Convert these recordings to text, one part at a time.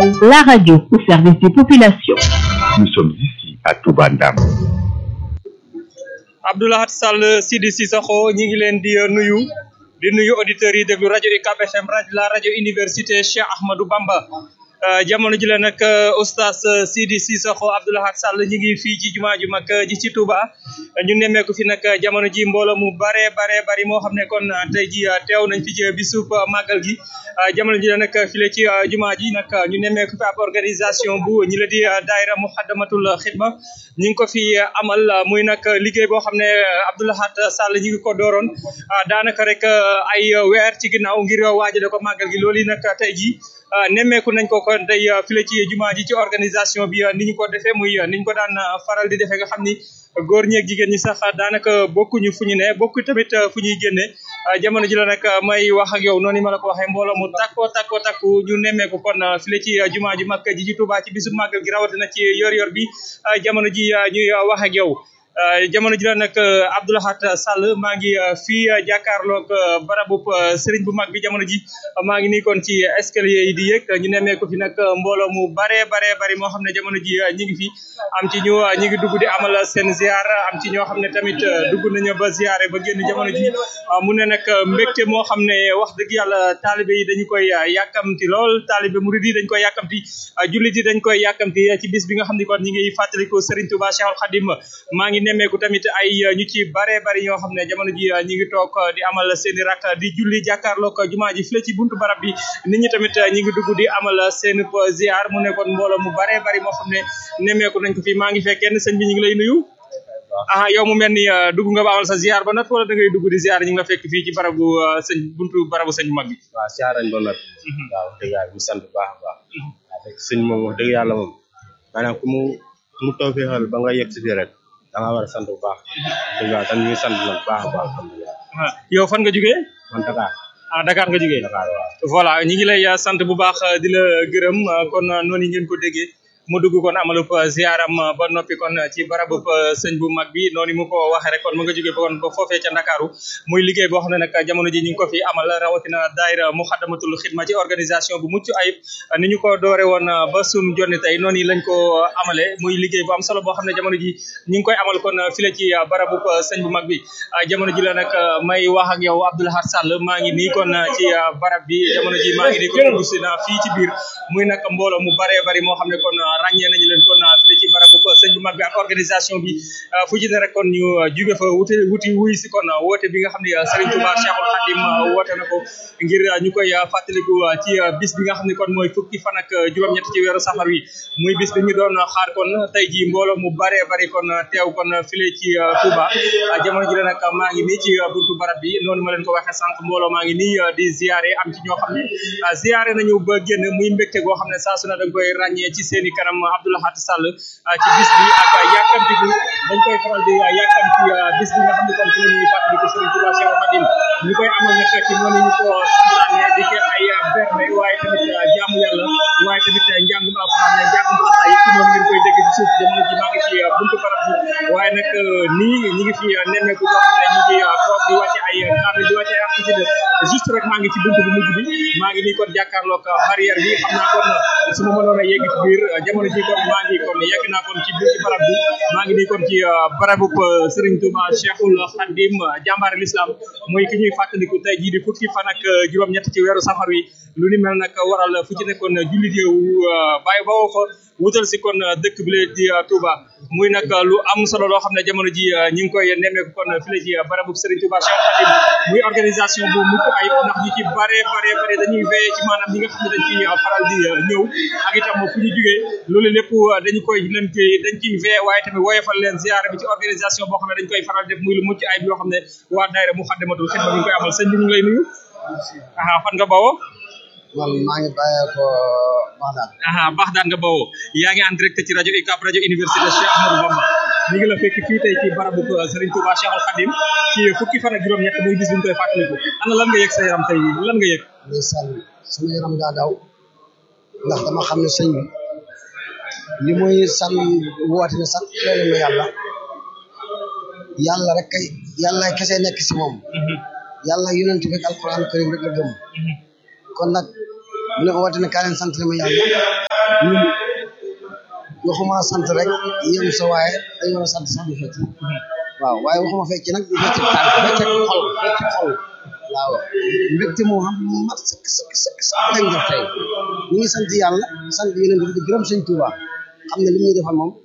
la radio au service des populations. Nous sommes ici à Touba Ndam. Abdoulahat Sall Sidi Sissoko ñi ngi leen di nuyu di nuyu auditeurs yi déglu rajo UCAB FM rajo la rajo université Cheikh Ahmadou Bamba jamono ji la nag oustaz Sidi Sissoko Abdoulahat Sall ñi ngi fii ci jumaa ju mag ji ci Touba ñu nemmeeku fi nag jamono ji mbooloo mu bare bare bari moo xam ne kon tey ji teew nañ fi ci bisub màggal gi jamono ji la nag file ci jumaa ji nag ñu nemmeeku fi ab organisation bu ñi la di daayira Muxaddamatul Xidma ñu ngi ko fi amal muy nag liggéey boo xam ne Abdoulahat Sall ñi ngi ko dooroon daanaka rek ay weer ci ginnaaw ngir waajale ko màggal gi loolu yi nag tey ji nemmeeku nañ ko kon tey file ci jumaa ji ci organisation bi ni ñu ko defee muy ni ñu ko daan faral di defee nga xam ni góor ñeeg jigéen ñi sax daanaka bokkuñu fu ñu ne bokku tamit fu ñuy génne jamono ji la nag may wax ak yow noonu ma la ko waxee mbooloo mu takko takko takku ñu nemmeeku kon file ci jumaa ji mag ji ci Touba ci bisu màggal gi rawatina ci yor-yor bi jamono ji ñuy wax ak yow. jamono ji la nag Abdoulahat Sall maa ngi fii jàkkaarloog barabub sëriñ bu mag bi jamono ji maa ngi nii kon ci escalier yi di yëg ñu nemmeeku fi nag mbooloo mu bare bare bari moo xam ne jamono ji ñi ngi fi am ci ñu ñi ngi dugg di amal seen ziar am ci ñoo xam ne tamit dugg nañu ba ziare ba génn jamono ji mu ne nag mbégte moo xam ne wax dëgg yàlla taalibe yi dañu koy yàkkamti lool taalibe murid yi dañ koy yàkkamti jullit yi dañ koy yàkkamti ci bis bi nga xam ne kon ñi ngi fàttaliku Serigne Touba Cheikhul Khadim maa ngi nemmeeku tamit ay ñu ci bare bari ñoo xam ne jamono ji ñi ngi toog di amal seeni rak di julli jàkkaarloog jumaa ji fii ci buntu barab bi nit ñi tamit ñi ngi dugg di amal seen ziar mu nekkoon mbooloo mu bare bari moo xam ne nemmeeku nañ ko fi maa ngi fekk kenn sëñ bi ñu ngi lay nuyu ah yow mu mel ni dugg nga ba amal sa ziar ba nat wala da ngay dugg di ziar ñu ngi la fekk fii ci barabu sëñ buntu barabu sëñ mag bi waaw ziar nañ ba nat waaw wax dëgg yàlla ñu sant bu baax a baax waaw fekk sëñ moom wax dëgg yàlla moom maanaam ku mu ku mu tawfeexal ba nga yegg si fii rek da nga war a sant bu baax dëgg yàlla tam ñu sant nag bu baax a baax alhamdulilah yow fan nga jógee man Dakar ah Dakar nga jógee Dakar waaw voilà ñi ngi lay sant bu baax di la gërëm kon noonu ngeen ko déggee mu dugg kon amalub ziaram ba noppi kon ci barabub sëñ bu mag bi noonu mu ko waxee rek kon mu nga jógee kon ba foofee ca Ndakaaru muy liggéey boo xam ne nag jamono ji ñu ngi ko fi amal rawatina daayira Muxaddamatul Xidma ci organisation bu mucc ayib ni ñu ko doore woon ba sum jonni tey noonu lañ ko amale muy liggéey bu am solo boo xam ne jamono ji ñu ngi koy amal kon file ci barabub sëñ bu mag bi jamono ji la nag may wax ak yow Abdoulahat Sall maa ngi nii kon ci barab bi jamono ji maa ngi nii kon dugg si na fii ci biir muy nag mbooloo mu bare bari moo xam ne kon ràññee nañu leen kon fii ci barabu sëñ bu mag bi ak organisation bi fu ci ne rek kon ñu jóge fa wuti wuti wuy si kon woote bi nga xam ne Serigne Touba Cheikhul Khadim woote na ko ngir ñu koy fàttaliku ci bis bi nga xam ne kon mooy fukki fan ak juróom-ñett ci weeru safar wi muy bis bi ñu doon xaar kon tey ji mbooloo mu bare bari kon teew kon file ci Touba jamono ji la nag maa ngi nii ci buntu barab bi noonu ma leen ko waxee sànq mbooloo maa ngi nii di ziare am ci ñoo xam ne ziare nañu ba génn muy mbégte goo xam ne saa su ne dañ koy ràññee ci seeni kanam Abdoulahat Sall ci bis bi ak yàkkamti bi dañ koy faral di yàkkamti bis bi nga xam ne kon ci la ñuy fàttaliku Serigne Touba Cheikh Khadim ñu koy amal nag ci noonu ñu ko santaane di ko ay berne waaye tamit jaamu yàlla waaye tamit njàngum alxuraan ne njàngum xasaay ci noonu ngeen koy dégg ci suuf jamono ji maa ngi ci buntu barab bi waaye nag nii ñi ngi fi nemmeeku ñoo xam ne ñi ngi toog di wàcce ay kaamil di wàcce ay xasida juste rek maa ngi ci buntu bu mujj bi maa ngi nii kon jàkkaarloog barrière bi xam naa kon su ma mënoon a yegg ci biir jamono ji kon maa ngi kon yegg naa kon ci biir ci barab bi maa ngi nii kon ci barabub Serigne Touba Cheikhul Khadim jàmbaar l'islam mooy ki ñuy fàttaliku tey jii di fukki fan ak juróom-ñett ci weeru safar wi lu ni mel nag waral fu ci nekkoon jullit yi bàyyi ba woo fa wutal si kon dëkk bi la di Touba muy nag lu am solo loo xam ne jamono ji ñu ngi koy nemmeeku kon fii la ci barabub Serigne Touba Cheikh Khadim muy organisation bu mucc ayib ndax ñu ci bare bare bare dañuy veillé ci maanaam ñi nga xam ne dañ ciy faral di ñëw ak itam fu ñu jugee loolu lépp dañu koy leen koy dañ ciy veillé waaye tamit woyofal leen ziyaara bi ci organisation boo xam ne dañ koy faral def muy lu mucc ayib yoo xam ne waa daayira Muxaddamatul Xidma ñu koy amal sëñ bi ñu ngi lay nuyu aha fan nga bawoo man maa ngi bàyyee ko Baxdaan aha Baxdaan nga bawoo yaa ngi en direct ci rajo UCAB rajo université Cheikh Ahmadou Bamba ñu ngi la fekk fii tey ci barabu Serigne Touba Cheikhul Khadim ci fukki fan ak juróom-ñett muy bis bi ñu koy fàttaliku ana lan nga yëg sa yaram tey lan nga yëg ndeysaan sama yaram daa daw ndax dama xam ne sëñ bi li muy san woote ne sant leen ma yàlla yàlla rek kay yàlla kese nekk si moom yàlla yonent bi ak alquran karim rek la gëm kon nag mu ne woote ne kaa leen sant ma yàlla ñun waxuma sant rek yem sa waaye dañu war a sant sax di fecc waaw waaye waxuma fecc nag di fecc tànk fecc xol fecc xol waaw mbégte moo xam mat sëkk sëkk sëkk sëkk lañ def tey ñu ngi sant yàlla sant yeneen di gërëm sëñ Tuuba xam ne li ñuy defal moom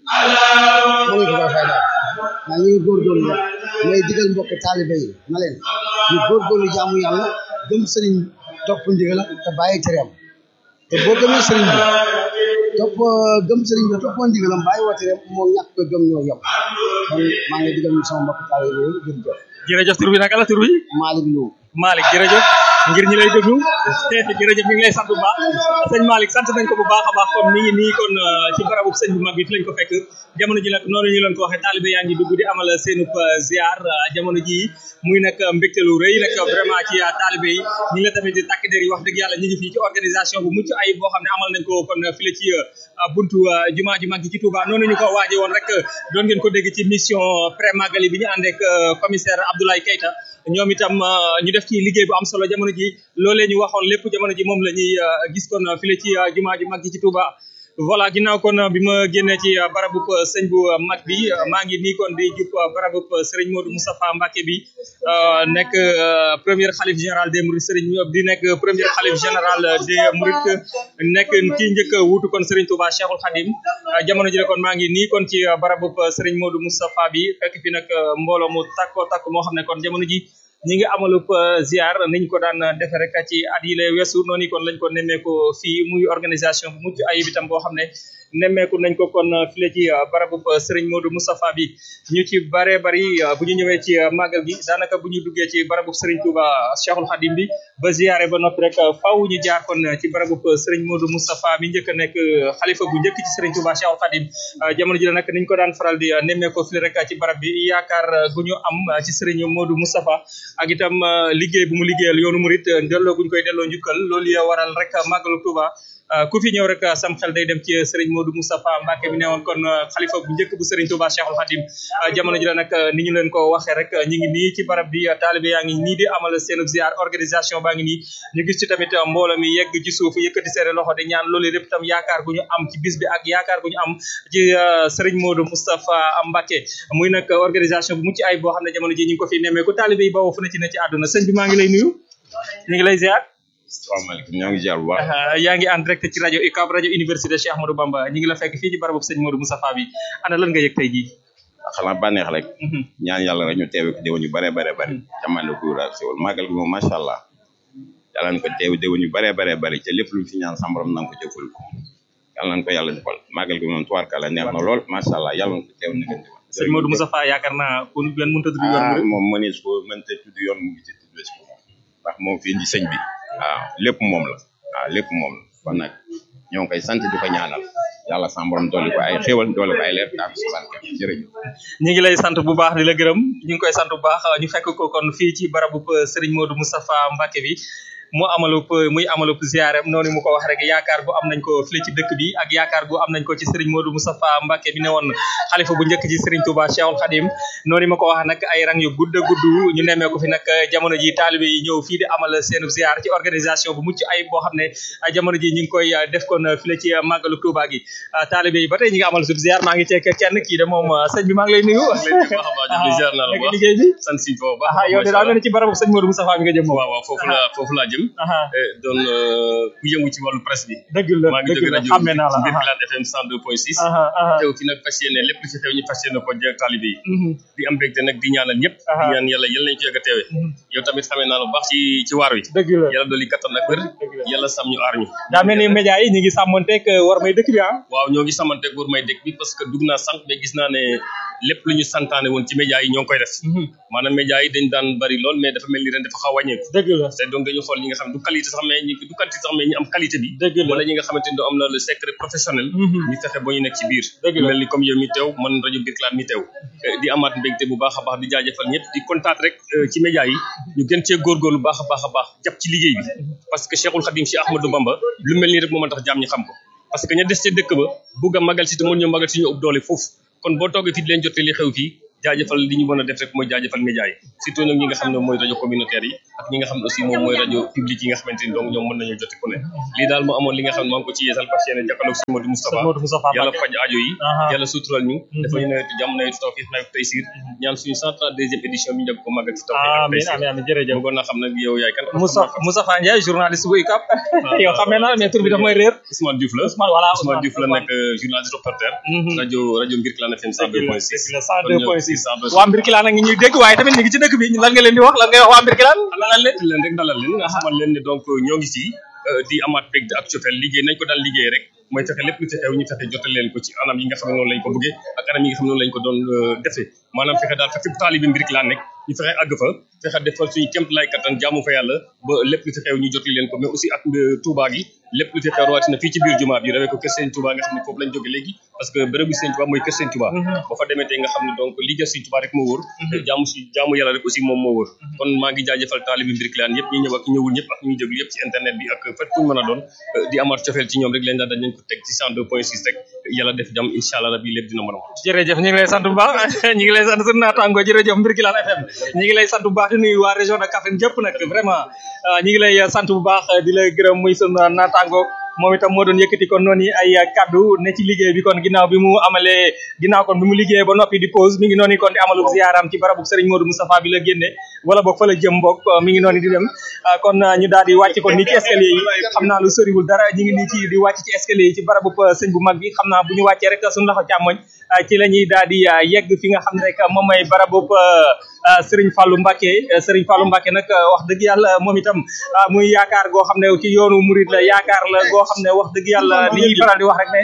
mënuñ ko koy fay daal waaye ñu ngi góorgóorlu rek may digal mbokk taalibe yi na leen ñu góorgóorlu jaamu yàlla gëm sëriñ topp ndigalam te bàyyi tereem te boo gëmee sëriñ bi topp gëm sëriñ bi toppoo ndigalam bàyyi woo tereem moo ñàkk ko gëm ñoo yem kon maa ngi digal sama mbokk taalibe yi jërëjëf jërëjëf tur bi naka la tur bi Malick Lo Malick jërëjëf ngir ñi lay déglu jërëjëf ñu ngi lay sant bu baax sëñ Malick sant nañ ko bu baax a baax kon mi ngi nii kon ci barabu sëñ bu mag bi fi lañ ko fekk jamono ji nag noonu ñu leen ko waxee taalibe yaa ngi dugg di amal seenub ziar jamono ji muy nag mbégte lu rëy nag vraiment ci taalibe yi ñi la tamit di takk der yi wax dëgg yàlla ñu ngi fii ci organisation bu mucc ayib boo xam ne amal nañ ko kon fii la ci buntu jumaa ju mag ji ci Touba noonu ñu ko waaje woon rek doon ngeen ko dégg ci mission pré magali bi ñu ànd ak commissaire Abdoulaye Keita ñoom itam ñu def ci liggéey bu am solo jamono ji loolee ñu waxoon lépp jamono ji moom la ñuy gis kon file ci jumaa ju mag ji ci Touba voilà ginnaaw kon bi ma génnee ci barabub sëñ bu mag bi maa ngi nii kon di jub barabub Serigne Modou Moustapha Mbacké bi nekk premier xalif général des Mourides Serigne di nekk premier xalif général des Mourides nekk kii njëkk wuutu kon Serigne Touba Cheikhul Khadim jamono ji kon maa ngi nii kon ci barabub Serigne Modou Moustapha bi fekk fi nag mbooloo mu takko takk moo xam ne kon jamono ji ñi ngi amalub ziar niñ ko daan defe rek ci at yi lay weesu noonu kon lañ ko nemmeeku fii muy organisation bu mucc ayib itam boo xam ne nemmeeku nañ ko kon file ci barabub Serigne Modou Moustapha bi ñu ci bare bari bu ñu ñëwee ci màggal gi daanaka bu ñu duggee ci barabub Serigne Touba Cheikhul Khadim bi ba ziare ba noppi rek faaw ñu jaar kon ci barabub Serigne Modou Moustapha mi njëkk a nekk xalifa bu njëkk ci Serigne Touba Cheikhul Khadim jamono ji la nag niñ ko daan faral di nemmeeku file rek ci barab bi yaakaar gu ñu am ci Serigne Modou Moustapha ak itam liggéey bu mu liggéeyal yoonu murit delloo guñ koy delloo njukkal loolu ya waral rek màggalu Touba ku fi ñëw rek sam xel day dem ci Serigne Modou Moustapha Mbacké bi newoon kon xalifa bu njëkk bu Serigne Touba Cheikhul Khadim jamono ji la nag ni ñu leen ko waxee rek ñu ngi nii ci barab bi taalibe yaa ngi nii di amal seen ziar organisation baa ngi nii ñu gis ci tamit mbooloo mi yegg ci suuf yëkkati seere loxo di ñaan loolu lépp tam yaakaar gu ñu am ci bis bi ak yaakaar gu ñu am ci Serigne Modou Moustapha Mbacké muy nag organisation bu mucc ay boo xam ne jamono ji ñu ngi ko fi nemmeeku taalibe yi bawoo fu ne ci ne ci àdduna sëñ bi maa ngi lay nuyu ñu ngi lay ziar salaamaaleykum ñoo ngi ziar bu baax yaa ngi en direct ci rajo UCAB rajo université Cheikh Ahmadou Bamba ñu ngi la fekk fii ci barabu sëñ Modou Moustapha bi ana lan nga yëg tey jii xanaa bànneex rek ñaan yàlla rek ñu teewe ko déwén ñu bare bare bare jamande ko wura siwal màggal gi moom macha allah yàlla nañ ko teewe déwén ñu bare bare bare te lépp luñ fi ñaan sa borom nanga ko jëfal ko yàlla nañ ko yàlla defal màggal gi moom tubaarkàlla neex na lool macha allah yàlla nañ ko teew na gën sëñ Modou Moustapha yaakaar naa ku ngeen mënta tudd yoon ah moom mënees ko mënta tudd yoon mu ngi ci tudd si ko ndax moom fi indi sëñ bi waaw lépp moom la waaw lépp moom la kon nag ñoo ngi koy sant di ko ñaanal yàlla sa borom dolli ko ay xéwal dolli ko ay leer taam si barke jërëjëf ñu ngi lay sant bu baax di la gërëm ñu ngi koy sant bu baax ñu fekk ko kon fii ci barabu Serigne Modou Moustapha Mbacké bi mu amalup muy amalup ziaram noonu mu ko wax rek yaakaar bu am nañ ko fii ci dëkk bi ak yaakaar bu am nañ ko ci Serigne Modou Moustapha Mbacké bi ne woon xalifa bu njëkk ci Serigne Touba Cheikhul Khadim noonu ma ko wax nag ay rang yu gudd a gudd ñu nemmee ko fi nag jamono ji taalibe yi ñëw fii di amal seenu ziar ci organisation bu mucc ay boo xam ne jamono ji ñu ngi koy def kon fii la ci màggalu Touba gi taalibe yi ba tey ñi ngi amal sub ziar maa ngi ceek kenn kii de moom sëñ bi maa ngi lay nuyu ziar naa la bu baax liggéey bi sant si ko baax ah yow de daa mel ni ci barabu sëñ Modou Moustapha bi nga jëm moom waaw waaw foofu la foofu laa jëm doon ku yëngu ci wàllu presse bi dëgg la maa ngi dëgg jóge la rajo xàmme naa la Birkelane FM 102.6 aha aha teew fi nag fas yéene lépp lu ci xew ñu fas yéene ko jël taalibe yi Mhm. di am mbégte nag di ñaanal ñëpp di Aha. ñaan yàlla yal nañu ci yegg a teewe yow tamit xamee naa la bu baax ci ci waar wi dëgg la yàlla dolli kattan ak wér Dëgg la. yàlla sam ñu aar ñu daa mel ni média yi ñu ngi sàmmonteeg war may dëkk bi ah waaw ñoo ngi samante góor may dëkk bi parce que dugg naa sànq mais gis naa ne lépp lu ñu santaane woon ci média yi ñoo ngi koy def maanaam média yi dañ daan bari lool mais dafa mel ni ren dafa xaw a wàññeeku dëgg la te donc dañu xool ñi nga xam du qualité sax mais ñi du quantité sax mais ñi am qualité bi dëgg la wala ñi nga xamante ni am na le secret professionnel Mhm. ñu fexe ba ñu nekk ci biir Dëgg la. mel ni comme yow mi teew man rajo Birkelane mi teew Eh, di amaat mbégte bu baax a baax di jaajëfal ñëpp di kontaat rek eh, ci média yi ñu gën cee góorgóorlu baax a baax a baax jàpp ci liggéey bi parce que Cheikhul Khadim Cheikh Ahmadou Bamba lu mel nii rek moo mën tax jaam ñi xam ko parce que ña des ca dëkk ba bugg a magal si te mën ñoo magal si ñu ëpp doole foofu kon boo toogee fii di leen jotee li xew fii jaajëfal li ñu mën a def rek mooy jaajëfal média yi surtout nag ñi nga xam ne mooy rajo communautaire yi ak ñi nga xam ne aussi moom mooy rajo public yi nga xamante ni donc ñoom mën nañu jote ku ne lii daal moo amoon li nga xam ne maa ngi ko ci yeesal parce que yéen jàkkaloog si Modou Moustapha Modou Moustapha yàlla Mbacké. faj aajo yi Aha. yàlla sutural ñu dafa ñu nawetu jàmm nawetu tawfiq nawetu taysir ñaan suñu 132e édition bi ñu njëkk ko màggal ci tawfiq ak amiin taysir amiin amiin jërëjëf bëggoon naa xam nag yow yaay kan Moussa Moustapha Ndiaye journaliste bu UCAB yow xamee naa mais tur bi daf may réer Ousmane Diouf la Ousmane voilà Ousmane Diouf la nekk journaliste reporter Mhm. rajo rajo Mbirkelane FM 102.6 102.6 waa Mbirkilaan a ngi ñuy dégg waaye tamit ñu ngi ci dëkk bi lan nga leen di wax lan ngay wax waa Mbirkilaan dalal leen leen rek dalal leen nga xamal leen ne donc ñoo ngi ci di amaat peg ak cofeel liggéey nañ ko daan liggéey rek mooy fexe lépp lu ci xew ñu fexe jotal leen ko ci anam yi nga xam ne noonu lañ ko bëggee ak anam yi nga xam ne noonu lañ ko doon defee maanaam fexe daal fexe taalibi Mbirkelane nekk ñu fexe àgg fa fexe defal suñu kémt lay kattan jaamu fa yàlla ba lépp lu ci xew ñu jotali leen ko mais aussi ak Touba gi lépp lu ci xew rawatina fii ci biir jumaa bi rawee ko kër Sëñ Touba nga xam ne foofu lañ jóge léegi parce que bërëb bi Sëñ Touba mooy kër Sëñ Touba boo fa demee tey nga xam ne donc liggéey Sëñ Touba rek moo wóor jaamu si jaamu yàlla rek aussi moom moo wóor kon maa ngi jaajëfal taalibi Mbirkelane yëpp ñi ñëw ak ñi ñëwul ñëpp ak ñuy déglu yëpp ci internet bi ak fépp fu ñu mën a doon di amaat cofeel ci ñoom rek leen daal dañ leen ko teg ci 102.6 rek yàlla def jàmm incha allah rabbi lépp dina mën a mot jërëjëf ñu ngi lay sant bu baax ñu ngi lay sant sunu naataango jërëjëf Mbirkilaan FM ñu ngi lay sant bu baax di nuyu waa région de Kaffrine jëpp nag vraiment ñu ngi lay sant bu baax di la gërëm muy sunu naataango moom itam moo doon yëkkati kon noonu ay kaddu ne ci liggéey bi kon ginnaaw bi mu amalee ginnaaw kon bi mu liggéeyee ba noppi di pause mi ngi noonu kon di amalu ziaram ci barabu Serigne Modou Moustapha bi la génne wala boog fa la jëm boog mi ngi noonu di dem kon ñu daal di wàcc kon nii ci escalier yi xam naa lu soriwul dara ñu ngi nii ci di wàcc ci escalier yi ci barabu sëñ bu mag bi xam naa bu ñu wàccee rek suñu loxo càmmoñ ci la ñuy daal di yegg fi nga xam ne rek moom mooy barabu Serigne Fallou Mbacké Serigne Fallou Mbacké nag wax dëgg yàlla moom itam muy yaakaar goo xam ne ci yoonu murid la yaakaar la goo xam ne wax dëgg yàlla li ñuy faral di wax rek ne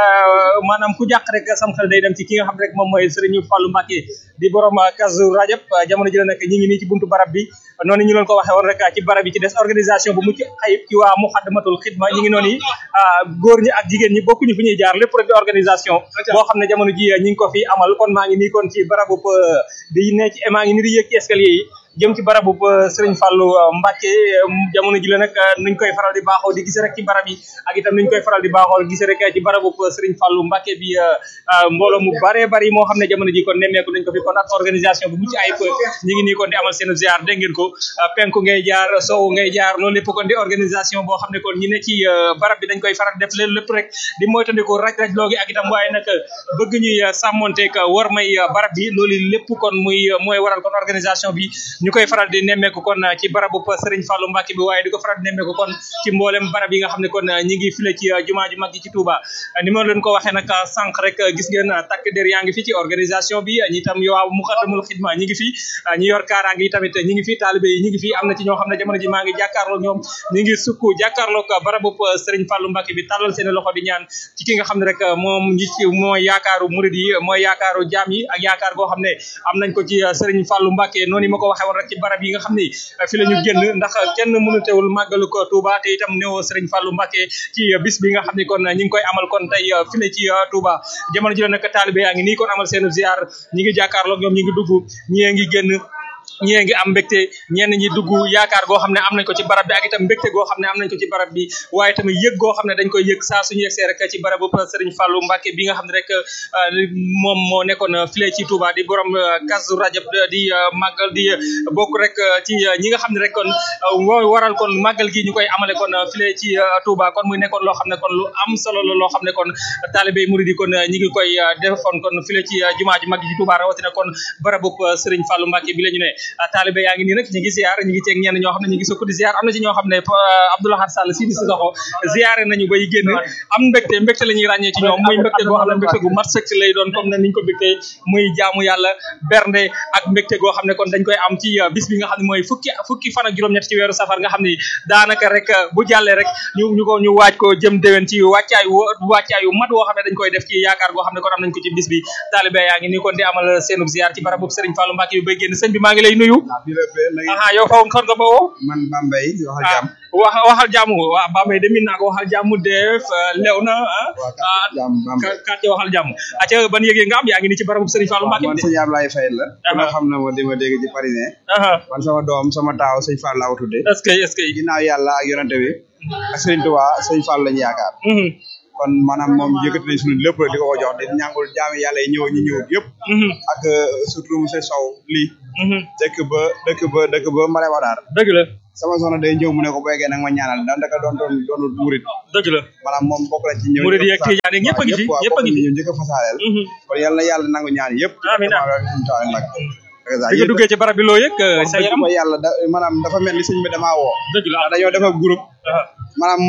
maanaam ku jàq rek sam xel day dem ci ki nga xam ne rek moom mooy Serigne Fallou Mbacké di borom Kazu Rajab jamono ji la nekk ñi ngi nii ci buntu barab bi noonu ñu leen ko waxee woon rek ci barab yi ci des organisation bu mucc ayib ci waa Muxaddamatul Xidma ñi ngi noonu góor ñi ak jigéen ñi bokkuñu fi ñuy jaar lépp rek di organisation boo xam ne jamono ji ñi ngi ko fi amal kon maa ngi nii kon ci barabu di ne ci maa ngi nii di yéeg ci escalier yi jëm ci barabu Serigne Fallou Mbacké jamono ji la nag nuñ koy faral di baaxoo di gis rek ci barab yi ak itam nuñ koy faral di baaxoo gis rek ci barabu Serigne Fallou Mbacké bi mbooloo mu bare bari moo xam ne jamono ji kon nemmeeku nañ ko fi kon ak organisation bu mucc ayib ñi ngi nii kon di amal seen ziar dégg ngeen ko penku ngay jaar sowu ngay jaar loolu lépp kon di organisation boo xam ne kon ñi ne ci barab bi dañ koy faral def leen lépp rek di moytandiku raj-raj loogi ak itam waaye nag bëgg ñuy sàmmonteeg war may barab bi loolu lépp kon muy mooy waral kon organisation bi ñu koy faral di nemmeeku kon ci barabu Serigne Fallou Mbacké bi waaye di ko faral di nemmeeku kon ci mboolem barab yi nga xam ne kon ñi ngi file ci jumaa ju mag ji ci Touba ni ma leen ko waxee nag sànq rek gis ngeen takk der yaa ngi fi ci organisation bi ñi tam yow Muxaddamatul Xidma ñi ngi fi ñi yor kaaraange yi tamit ñi ngi fi taalibe yi ñi ngi fi am na ci ñoo xam ne jamono ji maa ngi jàkkaarloo ñoom ñi ngi sukk jàkkaarloo ko barabu Serigne Fallou Mbacké bi tàllal seen loxo di ñaan ci ki nga xam ne rek moom ñi ci mooy yaakaaru murid yi mooy yaakaaru jaam yi ak yaakaar goo xam ne am nañ ko ci Serigne Fallou Mbacké noonu ma ko waxee woon rek ci barab yi nga xam ni fi la ñu génn ndax kenn mënu teewul màggalu ko Touba te itam néew Serigne Fallou Mbacké ci bis bi nga xam ni kon ñi ngi koy amal kon tey fi la ci Touba jamono ji la nag taalibe yaa ngi nii kon amal seen ziar ñi ngi jàkkaarloo ñoom ñi ngi dugg ñi ngi génn ñii ngi am mbégte ñenn ñi dugg yaakaar goo xam ne am nañ ko ci barab bi ak itam mbégte goo xam ne am nañ ko ci barab bi waaye tamit yëg goo xam ne dañ koy yëg saa suñu yegsee rek ci barabu Serigne Fallou Mbacké bi nga xam ne rek moom moo nekkoon file ci Touba di borom Kazu Rajab di màggal di bokk rek ci ñi nga xam ne rek kon mooy waral kon màggal gi ñu koy amale kon file ci Touba kon muy nekkoon loo xam ne kon lu am solo la loo xam ne kon taalibe murid yi kon ñi ngi koy defoon kon file ci jumaa ji mag ji Touba rawatina kon barabu Serigne Fallou Mbacké bi la ñu ne taalibe yaa ngi nii nag ñu ngi ziar ñu ngi ceeg ñenn ñoo xam ne ñu ngi sukk di ziar am na ci ñoo xam ne Abdoulaye Sall si di si doxo ziaré nañu bay génn am mbégte mbégte la ñuy ràññee ci ñoom muy mbégte goo xam ne mbégte gu mat sëkk lay doon comme ne niñ ko mbégte muy jaamu yàlla bernde ak mbégte goo xam ne kon dañ koy am ci bis bi nga xam ne mooy fukki fukki fan ak juróom-ñett ci weeru safar nga xam ne daanaka rek bu jàllee rek ñu ñu ko ñu waaj ko jëm déwén ci wàccaay wàccaay yu mat woo xam ne dañ koy def ci yaakaar goo xam ne kon am nañ ko ci bis bi taalibe yaa ngi nii kon di amal seenub ziar ci barab boobu Serigne Fallou Mbacké bi bay génn sëñ bi maa ngi lay nuyu aha yow faw kon nga ba woo man Bambey waxal jàmm wax waxal jàmm waa Bambey de min naa ko waxal jàmm def lew na ah jàmm Bambey quartier waxal jàmm aca ban yëg nga am yaa ngi nii ci barabu Serigne Fallou Mbacké man sëñ Ablaye Faye la ku nga xam na ma di ma dégg ci parisien man sama doom sama taaw sëñ Fall laa ko tuddee est-ce que est-ce que ginnaaw yàlla ak yonante bi ak sëriñ Touba sëñ Fall lañu yaakaar kon maanaam moom yëkkati nañ suñu lépp rek di ko ko jox di ñàngul jaami yàlla yi ñëw ñi ñëwut yëpp ak surtout monsieur Sow lii dëkk ba dëkk ba dëkk ba Mare Wadaar dëgg la sama soxna day ñëw mu ne ko béykee nag ma ñaanal ndax ndaka doon doon doonul murit dëgg la maanaam moom bokk na ci ñëw murid yi ak tijaan yi ñëpp a ngi fi ñëpp a ngi fi ñu njëkk a fasaaleel kon yàlla na yàlla nangu ñaan yëpp amiin suñu taal nag bi nga duggee ci barab bi loo yëg sa yaram ko yàlla da maanaam dafa mel ni sëñ bi damaa woo dëgg la ndax dañoo def ab groupe maanaam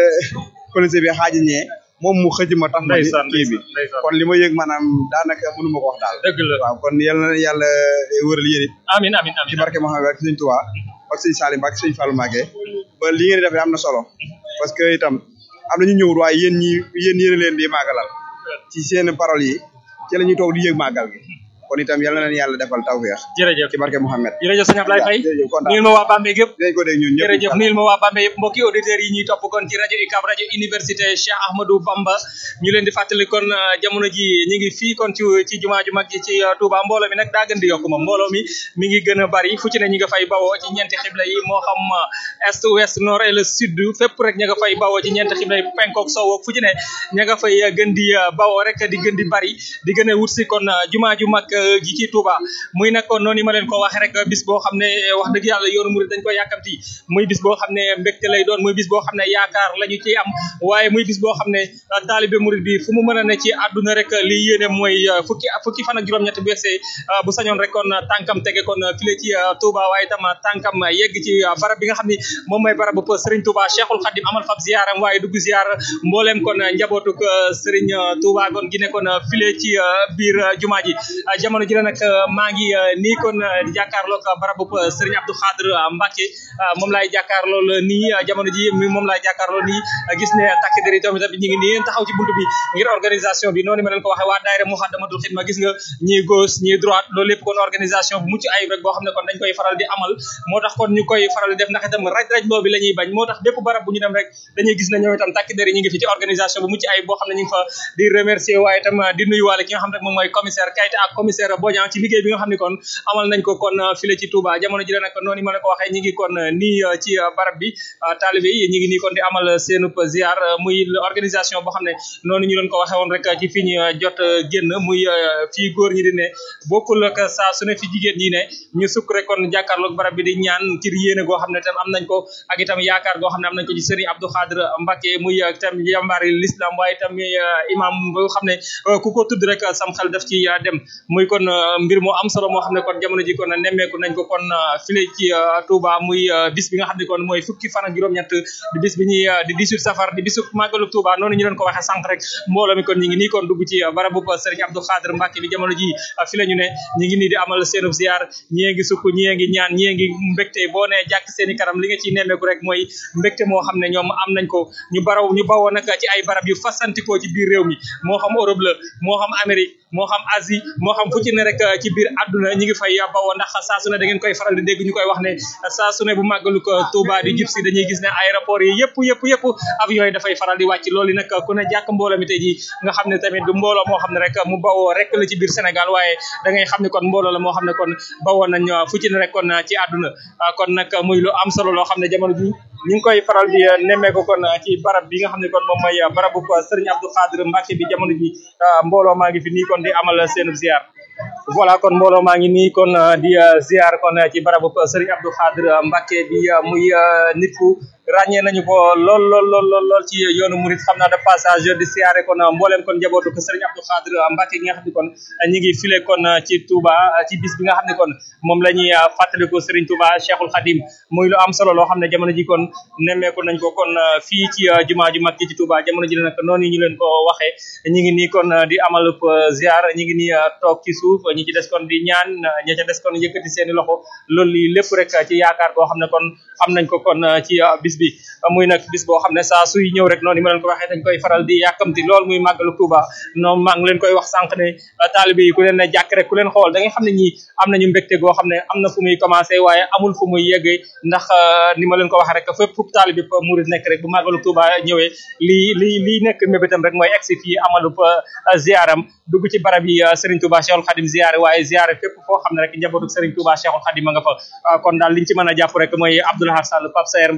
police bi xaaji ñee moom mu xëj ma tax ma ndeysaan kii bi ndeysaan kon li ma yëg maanaam daanaka mënu ma ko wax daal dëgg la waaw kon yàlla na yàlla wëral yéen it amiin amiin ci amiin barke Mouhamed ak sëñ Touba ak sëñ Salim ak sëñ Fallou Mbacké ba li ngeen di def am na solo parce que itam am na ñu ñëwul waaye yéen ñi yéen yéen a leen di màggalal ci seen paroles yi ci la ñuy toog di yëg màggal gi kon itam yàlla na leen yàlla defal tawfeex jërëjëf ci barke Mouhamed jërëjëf sëñ Ablaye Faye jërëjëf kontaan nuyul ma waa Bambey gépp dinañ ko dégg ñun ñëpp jërëjëf nuyul ma waa Bambey yëpp mbokki auditeurs yi ñuy topp kon ci rajo UCAB rajo université Cheikh Ahmadou Bamba ñu leen di fàttali kon uh, jamono ji ñu ngi fii kon ci ci jumaa ju mag ji ci uh, Touba mbooloo mi nag daa gën di yokk moom mbooloo mi mi ngi gën a bari fu ci ne ñi nga fay bawoo ci ñeenti xibla yi moo xam uh, est ouest nord et le sud fépp rek ña nga fay bawoo ci ñeenti xibla yi penkook sowook fu ci ne ña nga fay uh, gën di uh, bawoo rek di gën di bari di gën a wut si kon uh, jumaa ju mag uh, ji ci Touba muy nag kon noonu ma leen ko waxee rek bis boo xam ne wax dëgg yàlla yoonu murid dañ ko yàkkamti muy bis boo xam ne mbégte lay doon muy bis boo xam ne yaakaar la ñu ciy am waaye muy bis boo xam ne uh, taalibe murid bi fu mu mën a ne ci àdduna rek li yéene mooy uh, fukki fukki fan ak juróom-ñett bu yegsee uh, bu sañoon rek kon uh, tànkam tege kon uh, file ci uh, Touba waaye tam uh, tànkam uh, yegg ci uh, barab bi nga xam ni moom mooy barab bu Serigne Touba Cheikhul Khadim amal fab ziaram waaye dugg ziar mbooleem kon uh, njabootuk uh, Serigne uh, Touba kon gi ne kon uh, file ci uh, biir uh, jumaa ji uh, jamono ji la nag uh, maa ngi uh, nii kon uh, di jàkkaarloog uh, barabu uh, Serigne Abdou Khadr uh, Mbacké uh, moom laay jàkkaarlool nii uh, jamono ji mi moom laay jàkkaarlool nii uh, gis ne takk der yi tamit ñu ngi nii taxaw ci buntu bi ngir organisation bi noonu ma leen ko waxee waa daayira Muxaddamatul Xidma gis nga ñii gauche ñii droite loolu lépp kon organisation bu mucc ayib rek boo xam ne kon dañ koy faral di amal moo tax kon ñu koy faral di def ndax itam raj raj loo bi la ñuy bañ moo tax bépp barab bu ñu dem rek dañuy gis ne ñoom itam takk der yi ñu ngi fi ci organisation bu mucc ayib boo xam ne ñu ngi fa di remercier waaye itam di nuyuwaale ki nga xam ne moom mooy commissaire Kayta ak commissaire Bodian ci liggéey bi nga xam ne kon amal nañ ko kon file ci Touba jamono ji la nag noonu ma la ko waxee ñi ngi kon nii ci barab bi taalibe yi ñi ngi nii kon di amal seenub ziar muy organisation boo xam ne noonu ñu doon ko waxee woon rek ci fi ñu jot génn muy fii góor ñi di ne bokkul ak saa su ne fi jigéen ñi ne ñu sukk rek kon jàkkaarloog barab bi di ñaan ci yéene goo xam ne tam am nañ ko ak itam yaakaar goo xam ne am nañ ko ci Serigne Abdou Khadr Mbacké muy itam jàmbaari l'islam waaye itam imam boo xam ne ku ko tudd rek sam xel daf ci dem muy kon mbir moo am solo moo xam ne kon jamono ji kon nemmeeku nañ ko kon file ci Touba muy bis bi nga xam ne kon mooy fukki fan ak juróom-ñett di bis bi ñuy di 18 safar di bisu màggalu Touba noonu ñu leen ko waxee sànq rek mbooloo mi kon ñi ngi nii kon dugg ci barabu Serigne Abdou Khadr Mbacké bi jamono ji fi la ñu ne ñi ngi nii di amal seenub ziar ñii ngi sukk ñii ngi ñaan ñii ngi mbégte boo nee jàkk seeni kanam li nga ciy nemmeeku rek mooy mbégte moo xam ne ñoom am nañ ko ñu baraw ñu bawoo nag ci ay barab yu fasantikoo ci biir réew mi moo xam Europe la moo xam Amérique moo xam Asie moo xam fu ci ne rek ci biir àdduna ñi ngi fay bawoo ndax saa su ne da ngeen koy faral di dégg ñu koy wax ne saa su ne bu màggalu ko Touba di jib si dañuy gis ne aéroport yi yëpp yëpp yëpp avion yi dafay faral di wàcc loolu nag ku ne jàkk mbooloo mi tey ji nga xam ne tamit du mbooloo moo xam ne rek mu bawoo rek la ci biir Sénégal waaye da ngay xam ne kon mbooloo la moo xam ne kon bawoo nañ fu ci ne rek kon ci àdduna kon nag muy lu am solo loo xam ne jamono ji ñu ngi koy faral di nemmeeku kon ci barab bi nga xam ne kon moom mooy barabu Serigne Abdou Khadr Mbacké bi jamono ji mbooloo maa ngi fi nii kon di amal seen ziar voilà kon mbooloo maa ngi nii kon di ziar kon ci barabu Serigne Abdou Khadr Mbacké bi muy nit ku ràññee nañu ko lool lool lool lool lool ci yoonu murid xam naa de passage di siyaare kon mbooleem kon njabootu ko Serigne Abdou Khadr Mbacké gi nga xam ne kon ñi ngi file kon ci Touba ci bis bi nga xam ne kon moom la ñuy fàttaliku Serigne Touba Cheikhul Khadim muy lu am solo loo xam ne jamono ji kon nemmeeku nañ ko kon fii ci jumaa ju mag ji ci Touba jamono ji nag noonu ñu leen ko waxee ñi ngi nii kon di amal ziar ñi ngi nii toog ci suuf ñi ci des kon di ñaan ña ca des kon yëkkati seeni loxo loolu li lépp rek ci yaakaar goo xam ne kon am nañ ko kon ci bis bi muy nag bis boo xam ne saa suy ñëw rek noonu ni ma leen ko waxee dañ koy faral di yàkkamti lool muy màggalu Touba noonu maa ngi leen koy wax sànq ne taalibe yi ku leen ne jàkk rek ku leen xool da nga xam ne ñii am nañu mbégte goo xam ne am na fu muy commencé waaye amul fu muy yeggee ndax ni ma leen ko waxee rek fépp fu taalibe murid nekk rek bu màggalu Touba ñëwee lii lii lii nekk mébétam rek mooy egsi fii amalu ziaram dugg ci barab yi Serigne Touba Cheikhul Khadim ziare waaye ziare fépp foo xam ne rek njabootu Serigne Touba Cheikhul Khadim ma nga fa kon daal liñ ci mën a jàpp rek mooy Abdoulaye Sall Pape Sayer Mbaye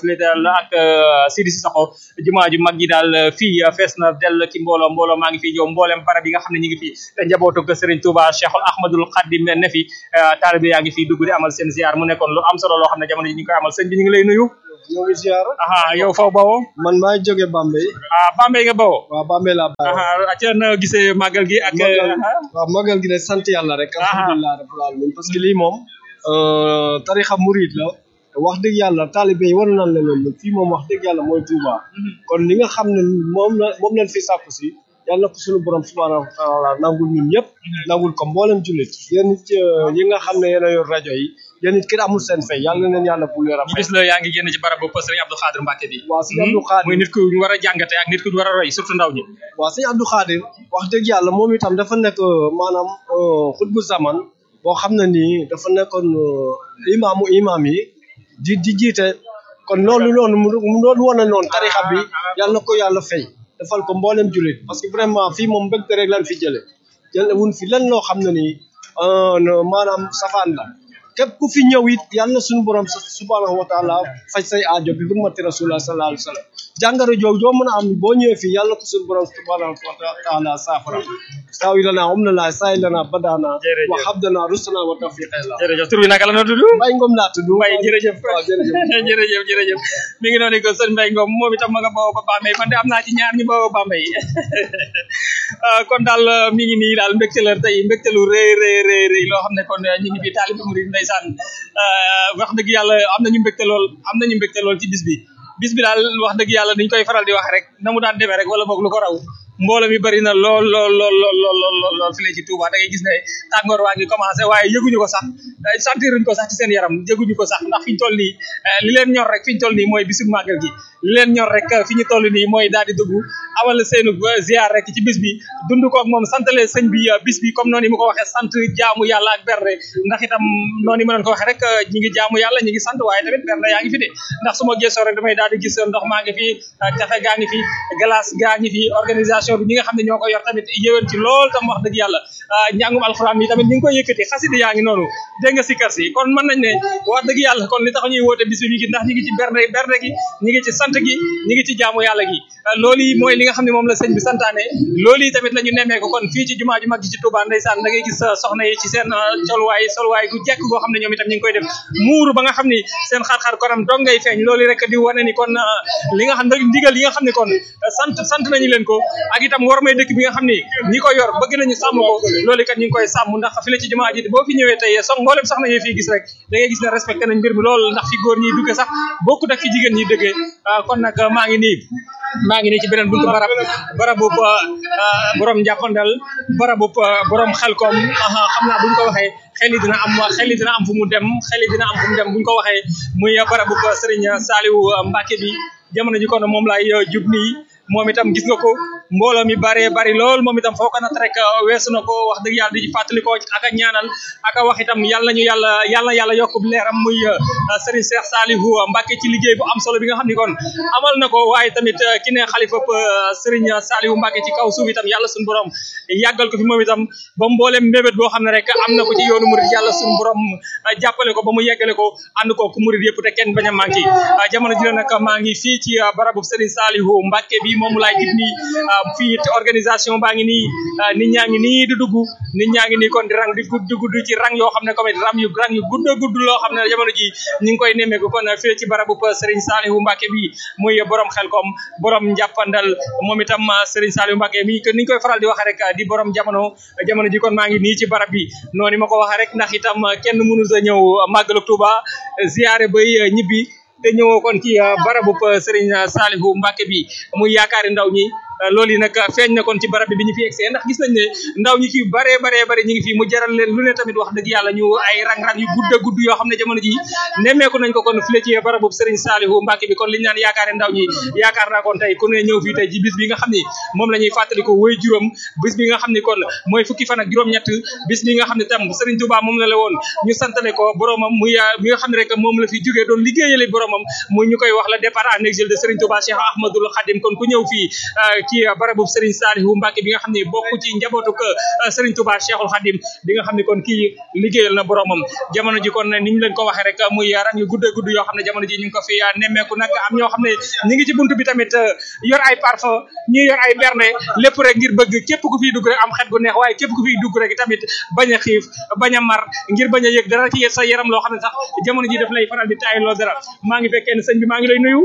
fële daal ak Sidi Sakho jumaa ju mag ji daal fii fees na dell ki mbooloo mbooloo maa ngi fi yow mboolem barab yi nga xam ne ñu ngi fi njabootu ko Serigne Touba Cheikhul Ahmadul Khadim ne fi taalibe yaa ngi fi dugg di amal seen ziar mu nekkoon lu am solo loo xam ne jamono ji ñu ngi koy amal sëñ bi ñu ngi lay nuyu ñoo ngi ziar aha yow faw bawoo man maa ngi jóge Bambey ah Bambey nga bawoo waaw Bambey laa bawoo aha ca na gisee màggal gi ak waaw màggal gi de sant yàlla rek alhamdulilah rabbil alamin parce que lii moom tarixa murid la wax dëgg yàlla taalibe yi war naan la leen fii moom wax dëgg yàlla mooy Touba kon li nga xam ne moom la moom lañ fi sàkku si yàlla na ko suñu borom subhanahu wa taala nangul ñun ñëpp nangul ko mboolem jullit yéen it yi nga xam ne yéen a yor rajo yi yéen it kenn amul seen fay yàlla na leen yàlla bu leer a ñu gis la yaa ngi génn ci barab bu Serigne Abdou Khadir Mbacke bi waaw sëñ Abdou Khadir muy nit ku ñu war a jàngate ak nit ku ñu war a roy surtout ndaw ñi waaw sëñ Abdou Khadir wax dëgg yàlla moom itam dafa nekk maanaam xutbu zaman boo xam ne nii dafa nekkoon imaamu imaam yi di di jiite kon loolu noonu mu doon wane noonu tarixa bi yàlla na ko yàlla fay defal ko mboolem jullit parce que vraiment fii moom mbégte rek lan fi jële jële wun fi lan loo xam ne nii maanaam safaan la képp ku fi ñëw it yàlla na suñu borom subhanahu wa taala faj say aajo bi hurmati rasulullah sallallahu alayhi wa sallam jàngaro jooju joo mën a am boo ñëwee fii yàlla ko suñu borom subhanahu wa taala saafara saawi lana um na laa saay lana badana wa habdana rusana wa tawfiqa la jërëjëf tur bi naka la noo tudd Mbaye Ngom laa tudd Mbaye jërëjëf waaw jërëjëf jërëjëf jërëjëf mi ngi noonu ko sëñ Mbaye Ngom moom itam ma nga bawoo ba Bambey man de am naa ci ñaar ñu bawoo Bambey kon daal mi ngi nii daal mbégte la tey mbégte lu rëy rëy rëy rëy loo xam ne kon ñu ngi fi taalibe murid ndeysaan wax dëgg yàlla am nañu mbégte lool am nañu mbégte lool ci bis bi bis bi daal wax dëgg yàlla dañ koy faral di wax rek na mu daan demee rek wala boog lu ko raw mbooloo mi bari na lool lool lool lool lool lool lool fii ci Touba da ngay gis ne tàngoor waa ngi commencé waaye yëguñu ko sax sentiruñ ko sax ci seen yaram yëguñu ko sax ndax fi ñu toll nii li leen ñor rek fi ñu toll nii mooy bisu màggal gi li leen ñor rek fi ñu toll nii mooy daal di dugg amal seenu ziar rek ci bis bi dund ko ak moom santale sëñ bi bis bi comme noonu mu ko waxee sant jaamu yàlla ak berne ndax itam noonu ma doon ko waxee rek ñi ngi jaamu yàlla ñi ngi sant waaye tamit berne yaa ngi fi de ndax su ma gëstoo rek damay daal di gis ndox maa ngi fi café gaa ngi fi glace gaa ngi fi organisation bi ñi nga xam ne ñoo ko yor tamit yéwén ci lool tam wax dëgg yàlla njàngum alxuraan yi tamit ñi ngi koy yëkkati xasida yaa ngi noonu dégg nga sikkar si kon mën nañ ne wax dëgg yàlla kon li tax ñuy woote bis bi gi ndax ñi ngi ci berne berne gi ñi ngi ci sant gi ñi ngi ci jaamu yàlla gi loolu yi mooy li nga xam ne moom la sëñ bi santaane loolu yi tamit la ñu nemmee ko kon fii ci jumaa ju mag ji ci Touba ndeysaan da ngay gis soxna yi ci seen colwaay solwaay gu jekk goo xam ne ñoom itam ñu ngi koy def muuru ba nga xam ni seen xar-xar konam dong ngay feeñ loolu rek di wane ni kon li nga xam ne ndigal yi nga xam ne kon sant sant nañu leen ko ak itam war may dëkk bi nga xam ni ñi ko yor bëgg nañu sàmm ko loolu kat ñu ngi koy sàmm ndax fi la ci jumaa ji boo fi ñëwee tey sox mboolem soxna yi fii gis rek da ngay gis ne respecté nañ mbir mi lool ndax fi góor ñi dugge sax bokkut ak fi jigéen ñi dëggee kon nag maa ngi nii maa ngi nii ci beneen buntu barab barabu borom njàppandal barabu borom xelkom xam naa buñ ko waxee xel yi dina am xel yi dina am fu mu dem xel yi dina am fu mu dem buñ ko waxee muy barabu Serigne Saliou Mbacke bi jamono ji kon moom laay jub nii moom itam gis nga ko mbooloo mi bare bari lool moom itam foo ko nat rek weesu na ko wax dëgg yàlla di fàttali ko ak a ñaanal ak a wax itam yàlla nañu yàlla yàlla yàlla yokk leeram muy Serigne Cheikh Saliou Mbacke ci liggéey bu am solo bi nga xam ni kon amal na ko waaye tamit ki ne xalifa Serigne Saliou Mbacke ci kaw suuf itam yàlla suñu borom yàggal ko fi moom itam ba mboolem mbébét boo xam ne rek am na ko ci yoonu murid yàlla suñu borom jàppale ko ba mu yeggale ko ànd ko ku murid yëpp te kenn bañ a manqué jamono ji la nag maa ngi fii ci barabu Serigne Saliou Mbacke bi moom laay gis nii fii organisation baa ngi nii nit ñaa ngi nii di dugg nit ñaa ngi nii kon di rang di gudd gudd ci rang yoo xam ne comme ram yu rang yu gudd gudd loo xam ne jamono ji ñu ngi koy nemmeeku kon fii ci barabu Serigne Saliou Mbacke bi muy borom xel kom borom njàppandal moom itam Serigne Saliou Mbacke mi que ni ñu koy faral di waxee rek di borom jamono jamono ji kon maa ngi nii ci barab bi noonu ma ko waxee rek ndax itam kenn mënu sa ñëw màggalu Touba ziare bay ñibbi te ñëwoo kon ci barabu Serigne Saliou Mbacke bi muy yaakaari ndaw ñi loolu yi nag feeñ na kon ci barab bi bi ñu fi egsee ndax gis nañ ne ndaw ñi ci bare bare bare ñu ngi fi mu jaral leen lu ne tamit wax dëgg yàlla ñu ay rang-rang yu gudd a gudd yoo xam ne jamono ji nemmeeku nañ ko kon file ci barabu Serigne Saliou Mbacke bi kon liñ naan yaakaare ndaw ñi yaakaar naa kon tey ku ne ñëw fii tey ci bis bi nga xam ni moom la ñuy fàttali ko woy juróom bis bi nga xam ni kon mooy fukki fan ak juróom-ñett bis bi nga xam ne tam Serigne Touba moom la la woon ñu santale ko boromam muy bi nga xam ne rek moom la fi jógee doon liggéeyale boromam muy ñu koy wax la départ en exil de Serigne Touba Cheikh Ahmadoul Khadim kon ku ñëw fii ci barabu Serigne Saliou Mbacke bi nga xam ne bokk ci njabootu ko Serigne Touba Cheikhul Khadim bi nga xam ne kon kii liggéeyal na boromam jamono ji kon ni ñu leen ko waxee rek muy rang yu gudd gudd yoo xam ne jamono ji ñu ngi ko fi nemmeeku nag am ñoo xam ne ñi ngi ci buntu bi tamit yor ay parfum ñi yor ay berne lépp rek ngir bëgg képp ku fiy dugg rek am xet gu neex waaye képp ku fiy dugg rek tamit bañ a xiif bañ a mar ngir bañ a yëg dara ci sa yaram loo xam ne sax jamono ji daf lay faral di taay loo dara maa ngi fekkee ne sëñ bi maa ngi lay nuyu